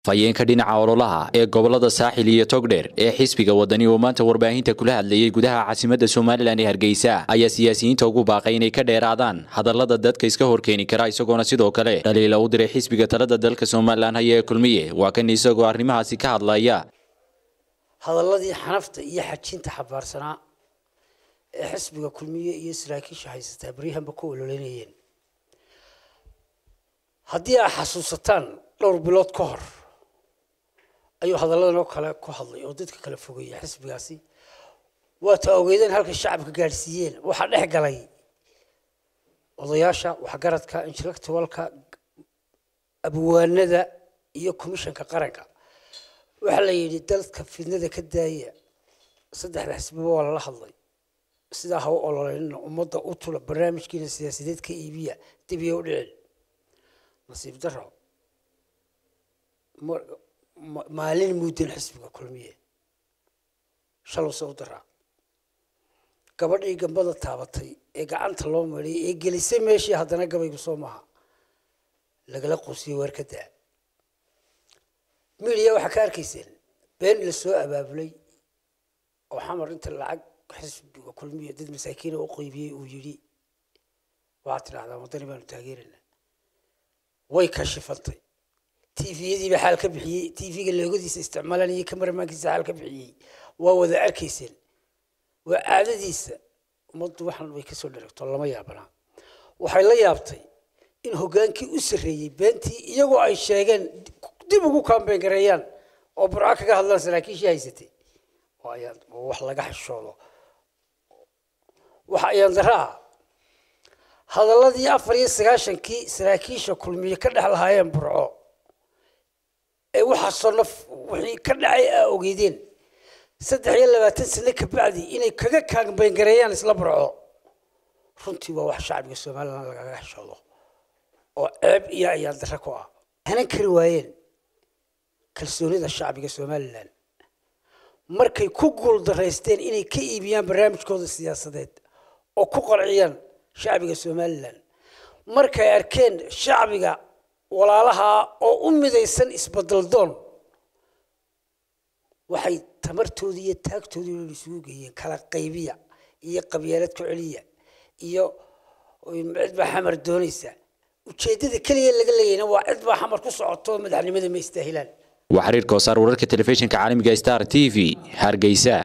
fayeenka dhinaca ololaha ee gobolada saaxil iyo togdheer ee xisbiga wadani uu maanta warbaahinta kula hadlayey gudaha caasimadda somalilan ee hargeysa ayaa siyaasiyiinta ugu baaqay inay ka dheeraadaan hadallada dadka iska horkeeni kara isagoona sidoo kale dhaliila u diray xisbiga talada dalka somalilan haya ee kulmiye waa kan isagoo arrimahaasi ka hadlaya hadalladii xanafta iyo xajinta xabaarsanaa ee xisbiga kulmiye iyo saraakiisha haysataa baryahanba ku ololeynayeen haddii aad xasuusataan dhowr bilood ka hor ayuu hadalladan oo kale ku hadlay oo dadka kala fogeeyay xisbigaasi waata ogeydeen halka shacabka gaadhsiiyeen waxaa dhex galay odayaasha waxgaradka intellectualka abwaanada iyo commissionka qaranka waxaa la yidhi dalka fidnada ka daaya saddexda xisbiba waa lala hadlay sidaa ha u ololeynina ummadda u tula barnaamijkiina siyaasadeed ka iibiya dib iyo u dhicin nasiib daro maalin muuddan xisbiga kulmiye shalowse u daraa gabadhii gambada taabatay ee gacanta loo mariyay ee gelisay meeshii haddana gabaygu soo maha lagala quusiyey weer ka daa midiya waxaa ka arkayseen been la soo abaabulay oo xamar inta lacag xisbiga kulmiye dad masaakiina u qeybiyey uu yidhi waxaad tidhahdaa waddani baanu taageeraynaa way kashifantay tviyadiiba xaal ka bixiyey tv-ga loogadiisa isticmaalanayay kamaramaankiisa xaal ka bixiyey waa wada arkayseen waa caadadiisa ummaddu waxan way kasoo dheragto lama yaabanaa waxay la yaabtay in hoggaankii u sarreeyey beentii iyagoo ay sheegeen dib ugu kaambeyn gareeyaan oo burco kaga hadlaan saraakiishii haysatay oo wax laga xishoodo waxa ayaan dara ah hadalladii afar iyo sagaashankii saraakiisha kulmiye ka dhex lahaayeen burco ee waxaasoo naf wixii ka dhacay aa ogeydeen saddex iyo labaatan sano kabacdi inay kaga kaambeyngareeyaan isla burco runtii waa wax shacbiga somalilan lagaga xishoodo oo ceeb iyo ayaan darro ku ah hanan kari waayeen kalsoonida shacbiga somalilan markay ku guul daraysteen inay ka iibiyaan barnaamijkooda siyaasadeed oo ku qarciyaan shacbiga somalilan markay arkeen shacbiga walaalaha oo u midaysan isbeddeldoon waxay tamartoodii iyo taagtoodii o isugu geeyeen kala qaybiya iyo qabyaalad ku celiya iyo cid baa xamar doonaysa ujeeddada keliya laga leeyahna waa cid baa xamar ku socoto madaxnimada ma istaahilaan waa xiriir koosaar wararka telefishinka caalamiga star t v hargeysa